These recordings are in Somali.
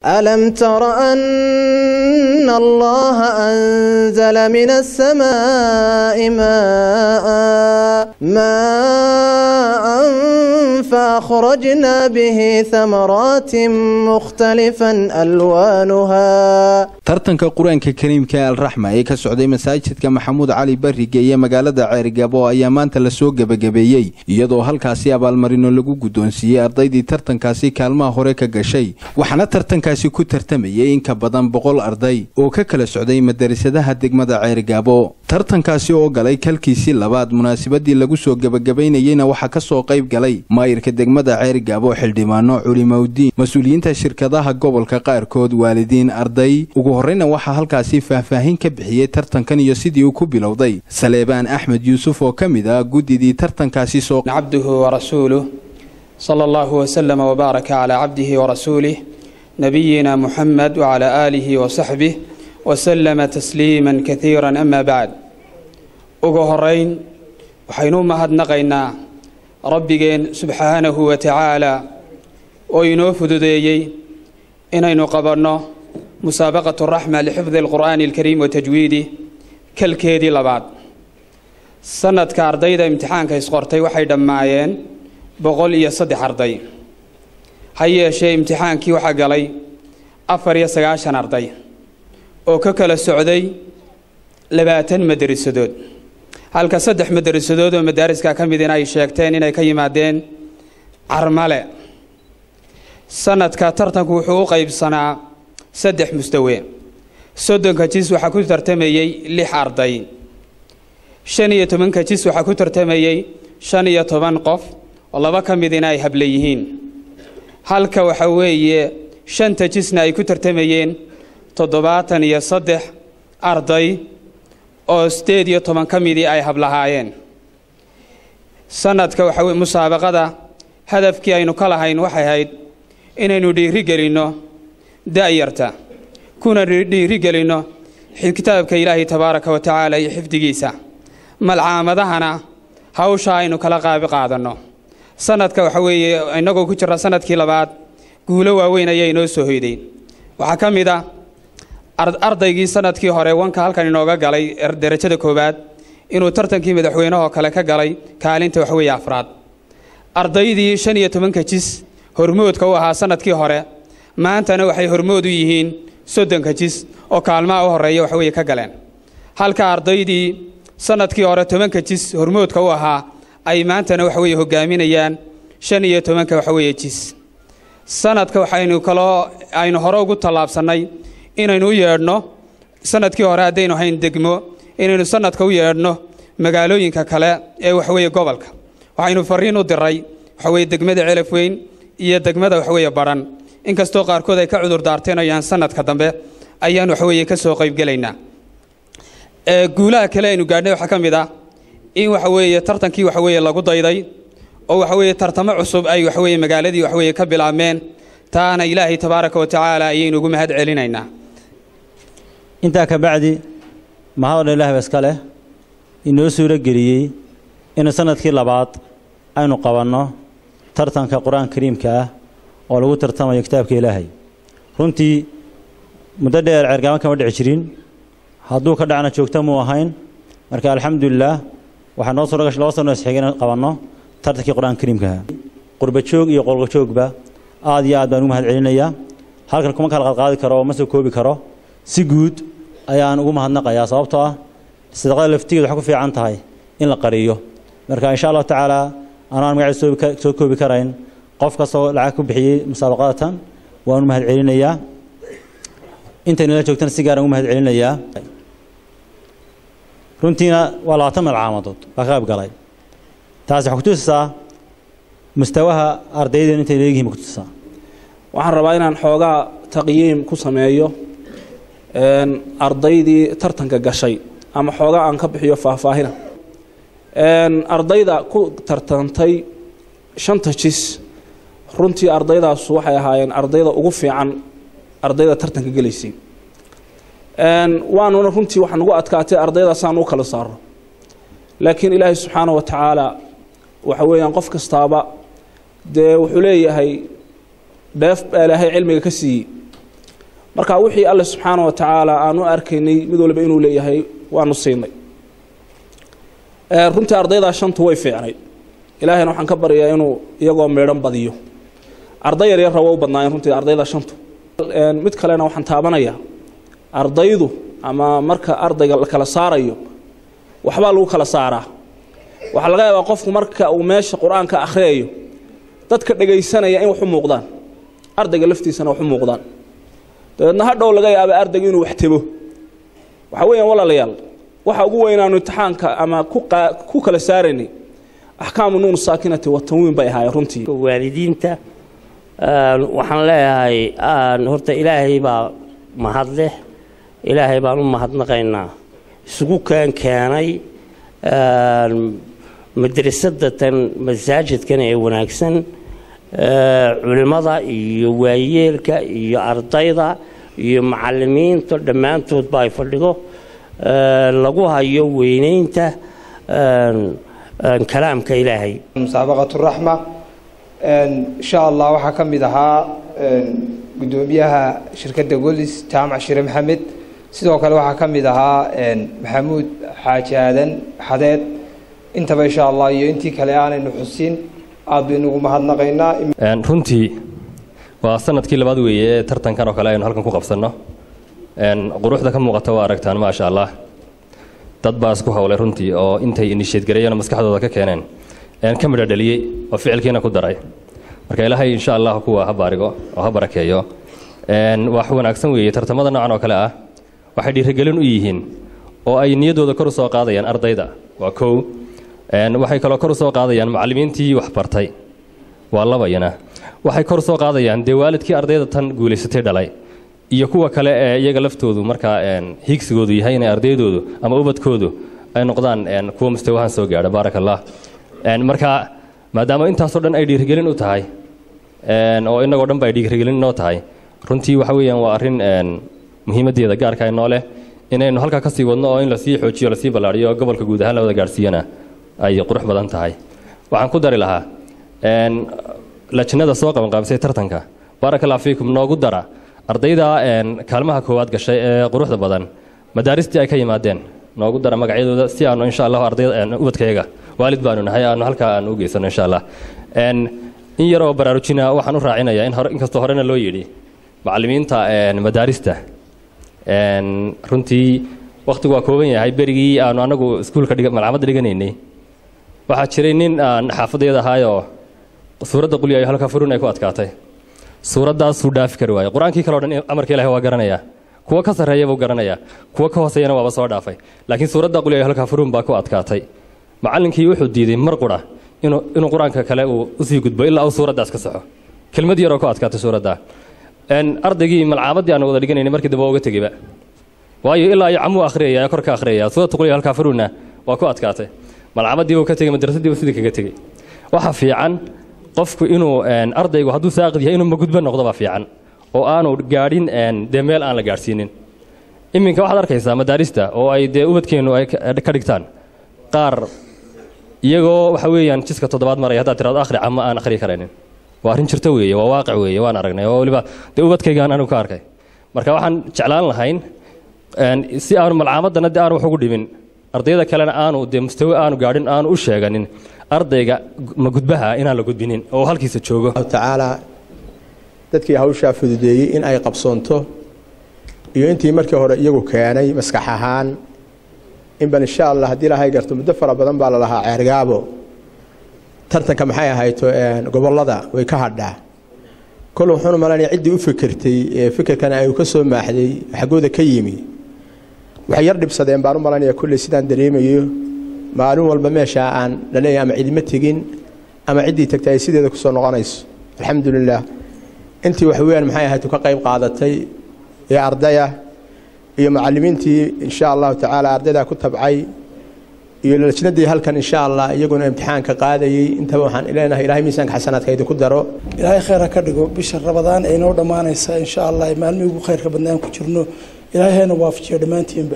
ألم تر أن الله أنزل من السماء ماء ماء فأخرجنا به ثمرات مختلفا ألوانها tartanka qur-aanka kariimka ee alraxma ee ka socday masaajidka maxamuud cali barrige iyo magaalada ceerigabo ayaa maanta lasoo gebagabeeyey iyadoo halkaasi abaalmarino lagu guddoonsiiyey ardaydii tartankaasi kaalmaha hore ka gashay waxaana tartankaasi ku tartamayay in ka badan boqol arday oo ka kala socday madarasadaha degmada ceerigabo tartankaasi oo galay kalkiisii labaad munaasabadii lagu soo gebagabaynayeyna waxaa ka soo qayb galay maayirka degmada ceerigabo xildhibaano culimowdiin mas-uuliyiinta shirkadaha gobolka qaarkood waalidiin arday ugu horreyna waxaa halkaasi faahfaahin ka bixiyey tartankan iyo sidii uu ku bilowday saleebaan axmed yuusuf oo ka mid ah guddidii tartankaasi soo cabduhu warasuuluh sala allahu wasalama wbaaraka calaa cabdihi warasuulih nabiyina muxamed wacalaa aalihi wasaxbih wasalama tasliima kaiira ama bacd ugu horeyn waxaynu u mahadnaqaynaa rabbigeen subxaanahu wa tacaala oo inoo fududeeyey inaynu qabanno musaabaqatu raxma lixifdi alqur'aani alkariim wa tajwiidi kalkeedii labaad sanadka ardayda imtixaanka isqortay waxay dhammaayeen boqol iyo saddex arday ha yeeshee imtixaankii waxaa galay afar iyo sagaashan arday oo ka kala socday labaatan madarisadood halka saddex madarisadood oo madaariska ka midina ay sheegteen inay ka yimaadeen carmale sanadka tartanku wuxuu u qaybsanaa saddex mustawe soddonka jis waxaa ku tartamayey lix arday shan iyo tobanka jis waxaa ku tartamayey shan iyo toban qof oo laba ka midina ay hable yihiin halka waxa weeye shanta jisna ay ku tartamayeen toddobaatan iyo saddex arday oo sideed iyo toban ka midii ay hablahaayeen sanadka waxa weye musaabaqada hadafkii aynu ka lahayn waxay ahayd inaynu dhiiri gelinno da'yarta kuna dhiiri gelinno kitaabka ilaahay tabaaraka wa tacaala iyo xifdigiisa malcaamadahana hawsha aynu kala qaabi qaadanno sanadka waxa weeye innagoo ku jira sanadkii labaad guulo waaweyn ayaa inoo soo hoyday waxaa ka mid ah ardaygii sanadkii hore wanka halkan inooga galay derajada koowaad inuu tartankii madaxweynehoo kale ka galay kaalinta waxweeye afraad ardaydii shan iyo tobanka jis hormoodka u ahaa sanadkii hore maantana waxay hormood u yihiin soddonka jis oo kaalmaha u horreeya waxweeye ka galeen halka ardaydii sanadkii hore tobanka jis hormoodka u ahaa ay maantana waxaweye hogaaminayaan shan iyo tobanka waxaweeye jis sanadka waxaynu kaloo aynu hore ugu tallaabsannay inaynu u yeedhno sanadkii hore haddaynu hayn degmo inaynu sanadka u yeedhno magaalooyinka kale ee waxweeye gobolka waxaynu fariin u diray waxaweye degmada celaf weyn iyo degmada waxweeye badhan inkastoo qaarkood ay ka cudur daarteenayaan sanadka dambe ayaan waxweeye ka soo qaybgelaynaa guulaha kale aynu gaadhnay waxaa ka mid ah in waxaweeye tartankii waxaweeye lagu dayday oo waxaweeye tartamo cusub ay waxaweeye magaaladii waxaweeye ka bilaabmeen taana ilaahay tabaaraka wa tacaala ayaynu ugu mahad celinaynaa intaa ka bacdi mahadodha ilaah ba iska leh inoo suuro geliyey inuu sanadkii labaad aynu qabanno tartanka qur-aanka kariimka ah oo lagu tartamayo kitaabka ilaahay runtii muddo dheer ceergaaban kama dhici jirin hadduu ka dhacna joogto muu ahayn marka alxamdulilaah waxaa noo suuragasha laba sano isxigay inaan qabanno tartankii qur-aanka kariimkaha qurbajoog iyo qolgajoogba aad iyo aad baan ugu mahad celinayaa halkan kuma kala qadqaadi karo oo ma soo koobi karo si guud ayaan ugu mahadnaqayaa sababtoo ah sadaqada laftigeed waxay ku fiican tahay in la qariyo marka insha allahu tacaala anaan magaciisa soo koobi karayn qof kastoo lacag ku bixiyey musaabaqadatan waan u mahad celinayaa intaynu la joogtana si gaaraan ugu mahad celinayaa runtiina waa labaatan meel caamadood baa ka qayb galay taasi waxay kutusisaa mustawaha ardayden intay leeyihiin ba kutusisaa waxaan rabaa inaan xoogaa taqyiim ku sameeyo ardaydii tartanka gashay ama xoogaa aan ka bixiyo faahfaahina ardayda ku tartantay shanta jis runtii ardaydaasu waxay ahaayeen ardayda ugu fiican ardayda tartanka gelaysay waanuna runtii waxaa nagu adkaatay ardaydaasaan u kala saaro laakiin ilaahay subxaana wa tacaala waxa weeyaan qof kastaaba dee wuxuu leeyahay dheef baa ilaahay cilmiga ka siiyey marka wixii alle subxaana wa tacaala aan u arkaynay mid walba inuu leeyahay waanu siinay runtii ardaydaa shantu way fiicnay ilaahayna waxaan ka baryayaa inuu iyagoo meedhan badiyo arday yaryarra waa u badnaayeen runtii ardayda shantu mid kalena waxaan taabanayaa ardaydu ama marka ardayga la kala saarayo waxbaa lagu kala saaraa waxaa laga yaabaa qofku marka uu meesha qur-aanka akhriyayo dadka dhegaysanaya in wax u muuqdaan ardayga laftiisana wax u muuqdaan dabeedna hadhow laga yaaba ardayga inuu wax tebo waxaa weeyaan walaalayaal waxa ugu weynaanu imtixaanka ama ku kala saaraynay axkaamu nuun saakinati wa tanwiin bay ahaayeen runtii waalidiinta waxaan leeyahay horta ilaahay baa mahad leh ilaahay baan u mahadnaqaynaa isugu keen keenay madrasadatan masaajidkan ee wanaagsan culimmada iyo waayeelka iyo ardayda iyo macalimiinta dhammaantoodba ay fadhido lagu hayo weynaynta kalaamka ilaahay musaabaqat raxma insha allah waxaa ka mid ahaa guddoomiyaha shirkadda golis jaamac shire maxamed sidoo kale waxaa ka mid ahaa maxamuud xaaji aadan xadeed intaba insha allah iyo intii kale aanaynu xusin aad baynugu mahadnaqaynaa runtii waa sanadkii labaad weeye ee tartankan oo kale aynu halkan ku qabsanno quruxda ka muuqata waa aragtaan maasha allah dad baa isku howlay runtii oo intay inisheedgareeyeen oo maskaxdooda ka keeneen ka midha dhaliyey oo ficilkiina ku daray marka ilaahay insha allah kuwa ha baarigo oo ha barakeeyo wax wanaagsan weeye tartamada noocan oo kale ah waxay dhiirigelin u yihiin oo ay niyaddooda kor u soo qaadayaan ardayda waa kow waxay kaloo kor u soo qaadayaan macallimiintii wax bartay waa labayana waxay kor u soo qaadayaan dee waalidkii ardayda tan guulaysatay dhalay iyo kuwa kale ee iyaga laftoodu markaa hiigsigoodu yahay inay ardaydoodu ama ubadkoodu ay noqdaan kuwa mustawahan soo gaadha baaraka allah marka maadaama intaasoo dhan ay dhiirigelin u tahay oo inagoo dhan ba ay dhiirigelin inoo tahay runtii waxa weeyaan waa arrin muhiimaddeeda gaarka inoo leh inaynu halkaa kasii wadno oo in lasii xoojiyo lasii ballaadhiyo oo gobolka guud ahaan la wada gaadhsiiyana ay qurux badan tahay waxaan ku dari lahaa lajnada soo qabanqaabisay tartanka baaraka allah fiikum noogu dara ardayda kaalmaha koowaad gashay ee quruxda badan madaaristii ay ka yimaadeen noogu dara magacyadooda si aanu insha allahu ardayda ubadkayaga waalid baanu nahay aanu halkaa aan u geysano insha allah in yaroo baraarujina waxaan u raacinayaa in hore inkastoo horena loo yidhi macallimiinta madaarista runtii wakhtigu waa kooban yahay berigii aanu anagu iskuulka malcamada dhiganaynay waxaa jiray nin aan xaafadayada ahaayoo suuradda qulyayo halka furun ay ku adkaatay suuraddaasuu dhaafi kari waayey qur-aankii kale o dhan amarka ilahi waa garanayaa kuwa ka sarreeya buu garanayaa kuwa ka hooseeyana waaba soo dhaafay laakiin suuradda qulyayo halka furun baa ku adkaatay macallinkii wuxuu diiday mar qura inuu inuu qur-aanka kale uu usii gudbo ilaa uu suuraddaas ka saxo kelmad yaroo ku adkaatay suuradda ardaygii malcaamadii aan wada dhiganaynay markii dambe uga tegeyba waayo ilaa iyo camuu akhriyaya kor ka akhriyaya suuradda qulyayo halka furunna waa ku adkaatay malcaamadii buu ka tegey madrasadii buu sidii kaga tegey waxa fiican qofku inuu ardaygu hadduu saaqid yahay inuu magudbo noqdo baa fiican oo aanu gaadhin dee meel aan la gaadhsiinin iminka waxaad arkaysaa madaarista oo ay dee ubadkeennu ay ka dhigtaan qaar iyagoo waxa weeyaan jiska toddobaad maraya haddaad tirado akhri ama aan akhri karaynin waa arrin jirto weeye waa waaqic weeye waan aragnay oo weliba dee ubadkaygaan anigu ka arkay marka waxaan jeclaan lahayn si aanu malcaamadana dee aanu wax ugu dhimin ardayda kalena aanu dee mustawe aanu gaadhin aanu u sheeganin ardayga ma gudbaha inaan la gudbinin oo halkiisa joogo tacaala dadkii hawshaa fududeeyey in ay qabsoonto iyo intii markii hore iyagu keenay maskax ahaan in bal insha allah haddii ilaahay garto muddo fara badan baa la lahaa ceergaabo tartanka maxay ahayto gobollada way ka hadhaa kol wuxuuna malanaya ciddii u fikirtay ee fikirkana ay ka soo maaxday xaggooda ka yimi waxay yar dhibsadeen baan u malanaya kulley sidaan dareemayo maalin walba meeshaa aan laleeyahay ama cidima tegin ama ciddii tagtay ay sideeda kusoo noqonayso alxamdulilah intii wax weeyaan maxay ahayd ka qayb qaadatay ee ardaya iyo macallimiintii insha allahu tacaala ardaydaa ku tabcay iyo lajnadii halkan insha allah iyaguna imtixaanka qaadayey intaba waxaan leenahay ilahay miisaanka xasanaadka idinku daro ilaahay khayr ha ka dhigo bisha rabadaan ay noo dhammaanaysa insha allah maalmihii ugu khayrka badnaan ku jirno ilaahay hayna waafajiyo dhammaantiinba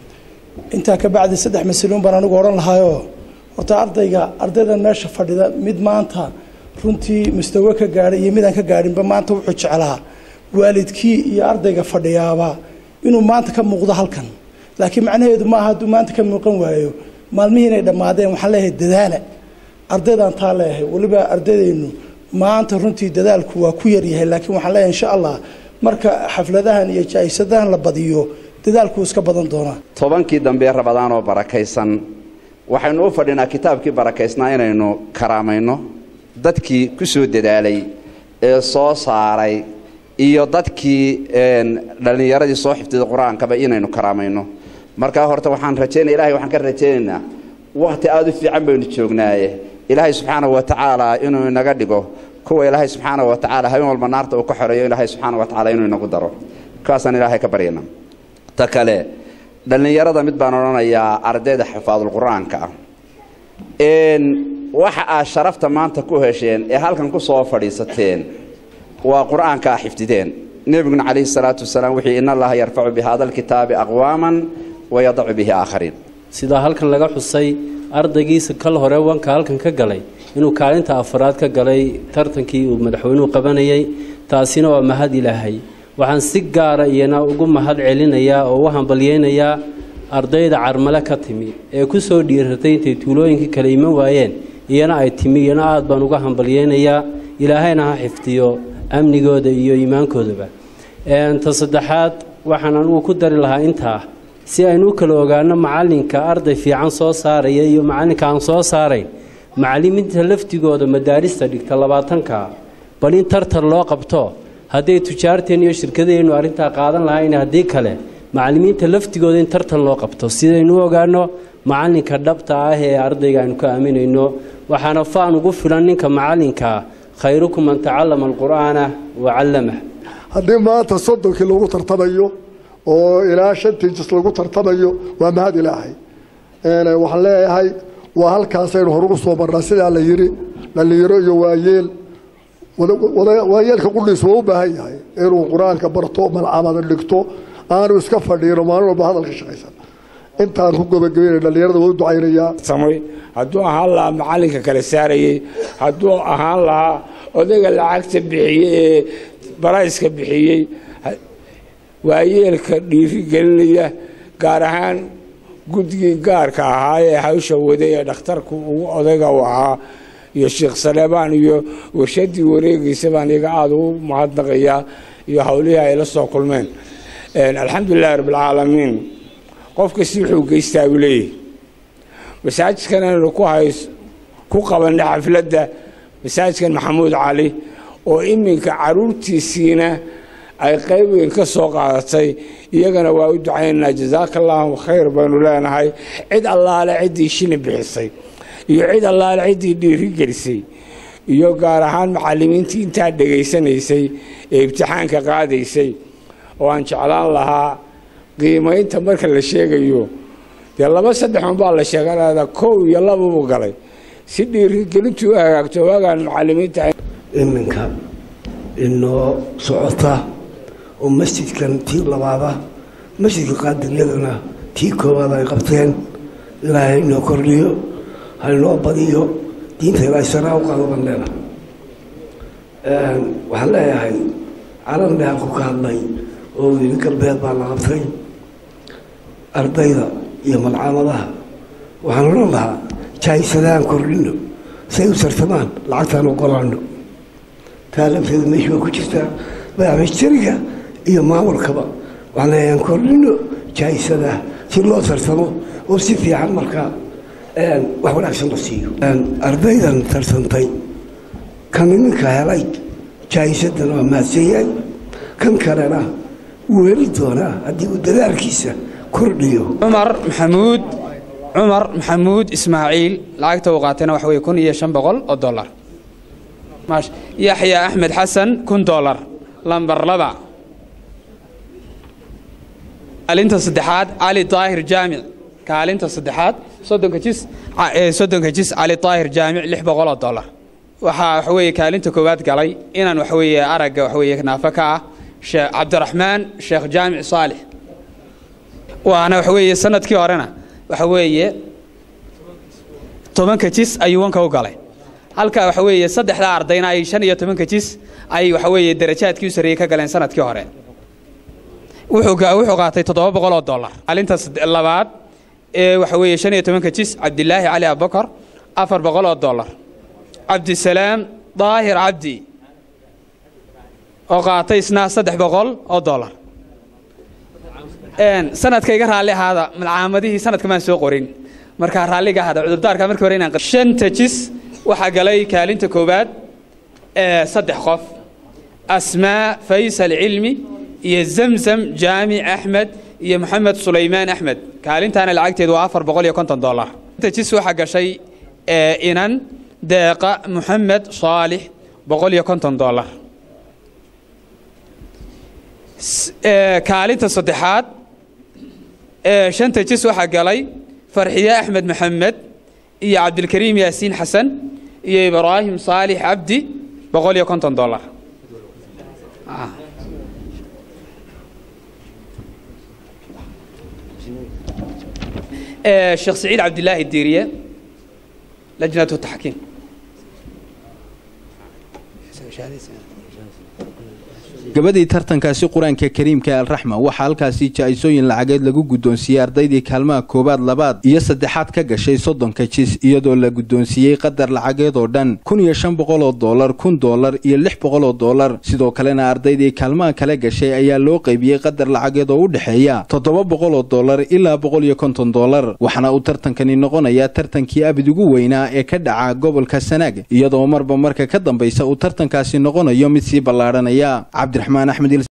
intaa ka bacdi saddex mas-uuluun baan anigu odhan lahaayoo horta ardayga ardaydan meesha fadhida mid maanta runtii mustawe ka gaadhay iyo midaan ka gaadhinba maanta wuxuu jeclaa waalidkii iyo ardayga fadhiyaaba inuu maanta ka muuqdo halkan laakiin macnaheedu maaha hadduu maanta ka muuqan waayo maalmihii inay dhammaadeen waxaan leeyahay dadaala ardaydaan taa leeyahay weliba ardaydaynu maanta runtii dadaalku waa ku yaryahay laakiin waxaan leeyahay insha allah marka xafladahan iyo jaa-isadahan la badiyo dadaalku iska badan doonaa tobankii dambe rabadaan oo barakaysan waxaynu u fadhinaa kitaabkii barakaysnaa inaynu karaamayno dadkii ku soo dadaalay ee soo saaray iyo dadkii dhallinyaradii soo xifdiday qur-aankaba inaynu karaamayno markaa horta waxaan rajaynaya ilahay waxaan ka rajaynaynaa wakhti aada u fiican baynu joognaaye ilaahay subxaanahu wa tacaala inuu inaga dhigo kuwa ilaahay subxaanahu wa tacaala habeen walba naarta uu ka xoreeyo ilaahay subxaana wa tacala inuu inagu daro kaasaan ilaahay ka baryana ta kale dhallinyarada mid baan odhanayaa ardayda xafaadulqur-aanka ah waxa aad sharafta maanta ku hesheen ee halkan ku soo fadhiisateen waa qur-aanka a xifdideen nebiguna calayhi salaatu wasalaam wuxuu in allaha yarfacu bi hada alkitaabi aqwaaman wayadacu bihi aakhariin sidaa halkan laga xusay ardaygiisa kal hore wanka halkan ka galay inuu kaalinta afaraad ka galay tartankii uu madaxweynuhu qabanayay taasina waa mahad ilaahay waxaan si gaara iyana ugu mahad celinayaa oo u hambalyeynayaa ardayda carmale ka timi ee ku soo dhiiratay intay tuulooyinkii kale iman waayeen iyana ay timi iyana aad baan uga hambalyeynayaa ilaahayna ha xifdiyo amnigooda iyo iimaankoodaba ta saddexaad waxaan anugu ku dari lahaa intaa si aynu u kala ogaano macalinka arday fiican soo saaraya iyo macalinka aan soo saarayn macalimiinta laftigooda madaarista dhigta labaatanka bal in tartar loo qabto hadday tujaarteen iyo shirkadeennu arrintaa qaadan lahayn haddii kale macalimiinta laftigooda in tartan loo qabto sidaynu u ogaano macalinka dhabta ah ee ardayga aynu ka aaminayno waxaana faan ugu filan ninka macalinkaa khayrukum man tacallama alqur'aana wa callamah haddii maanta soddonkii lagu tartamayo oo ilaa shantii jis lagu tartamayo waa mahad ilaahay waxaan leeyahay waa halkaasaynu horugu soo marnaa sidaa la yidhi dhallinyaro iyo waayeel waayeelka qudhiis waa u baahan yahay inuu qur-aanka barto malcamada dhigto aanu iska fadhiino maalin walba hadalka shaqaysan intaan ku gabagabeynay dhallinyarada waa u ducaynayaa samay hadduu ahaan lahaa macalinka kala saarayey hadduu ahaan lahaa odayga lacagta bixiyey ee barayska bixiyey waayeelka dhiiri gelinaya gaar ahaan guddigii gaarka ahaa ee hawsha waday ee dhakhtarku ugu odayga u ahaa iyo sheekh saleebaan iyo warshadii wareegaysa baan iyaga aada ugu mahadnaqayaa iyo howlihii ay la soo kulmeen alxamdulilahi rabbilcaalamiin qof kasti wuxuu geystaa buu leeyahy masaajidkan aynu ku hays ku qabanay xafladda masaajidkan maxamuud cali oo iminka caruurtiisiina ay qayb weyn ka soo qaadatay iyagana waa u ducaynaynaa jasaaka allaahu khayr baynu leenahay cid allaale ciddii shilin bixisay iyo cid allaale ciddii dhiiri gelisay iyo gaar ahaan macallimiintii intaa dhegaysanaysay ee ibtixaanka qaadaysay oo aan jeclaan lahaa qiimaynta marka la sheegayo dee laba saddex unbaa la sheeganada kow iyo lababuu galay si dhiirigelintu u hagaagto waagaan macallimiinta iminka inoo socota oo masjidkan tii labaada masjidka qaadiryadana tii koowaad ay qabteen ilaahay inoo kordhiyo hainoo badiyo diinta ilaahay saraa u qaado baan leena waxaan leeyahay calan dheanku ka hadlay oo wili galbeed baa la qabtay ardayda iyo malcaamadaha waxaan odhan lahaa jaahisadaan kordhino say u sartamaan lacagtaan ogolaano taa lafteeda meesha waa ku jirtaa madaxmajtariga iyo maamulkaba waxaan leeyaan kordhino jaahisada si loo tartamo oo si fiican markaa wax wanaagsan la siiyo ardaydan tartantay kan iminka helay jaahisadan waa mahadsanyahay kan kalena wuu heli doonaa haddii uu dadaalkiisa kordhiyo cumar maxamuud cumar maxamuud ismaaciil lacagta uu qaatayna waxa weye kun iyo shan boqol oo dollar yaxya axmed xasan kun dollar lambar laba kaalinta saddexaad cali daahir jaamic kaalinta saddexaad soddonka jis soddonka jis cali daahir jaamic lix boqol oo dollar waxaa waxa weeye kaalinta koowaad galay inaan waxa weeye aragga waxa weeye naafo ka ah sheekh cabdiraxmaan sheekh jaamic saalix waana waxa weeye sanadkii horena waxa weeye tobanka jis ayuu wanka u galay halka waxa weeye saddexdaa ardayna ay shan iyo tobanka jis ay waxa weeye darajaadkii u sarreeyey ka galeen sanadkii hore wuxuu wuxuu qaatay toddoba boqol oo dollar maalinta labaad ee waxa weeye shan iyo tobanka jis cabdilaahi cali abubakar afar boqol oo dollar cabdisalaam daahir cabdi oo qaatay isna saddex boqol oo dollar sanadka iga raalli ahaada malcaamadihii sanadka maan soo qorin markaa raalliga ahaada cudurdaarka markii hore inaan shanta jis waxaa galay kaalinta koowaad ee saddex qof asmaa faysal cilmi iyo zamzam jaamic axmed iyo moxamed sulaymaan axmed kaalintaana lacagteedu waa afar boqol iyo konton dollar shanta jis waxaa gashay inan deeqa moxamed saalix boqol iyo konton dollar kaalinta saddexaad shanta jis waxaa galay farxiye axmed maxamed iyo cabdilkariim yaasiin xasan iyo ibraahim saalix cabdi boqol iyo konton dollar sheekh saciid cabdilaahi diiriye lajnatu taxkiim gabadii tartankaasi qur-aanka kariimka alraxma waxaa halkaasi jaa-isooyin lacageed lagu guddoonsiiyey ardaydii kaalmaha koowaad labaad iyo saddexaad ka gashay soddonka jis iyadoo la guddoonsiiyey qadar lacageed oo dhan kun iyo shan boqol oo dollar kun dollar iyo lix boqol oo dollar sidoo kalena ardaydii kaalmaha kale gashay ayaa loo qaybiyey qadar lacageed oo u dhexeeya toddoba boqol oo dollar ilaa boqol iyo konton dollar waxaana uu tartankani noqonayaa tartankii abid ugu weynaa ee ka dhaca gobolka sanaag iyadoo marba marka ka dambaysa uu tartankaasi noqonayo mid sii ballaadhanaya cabdiraxmaan axmed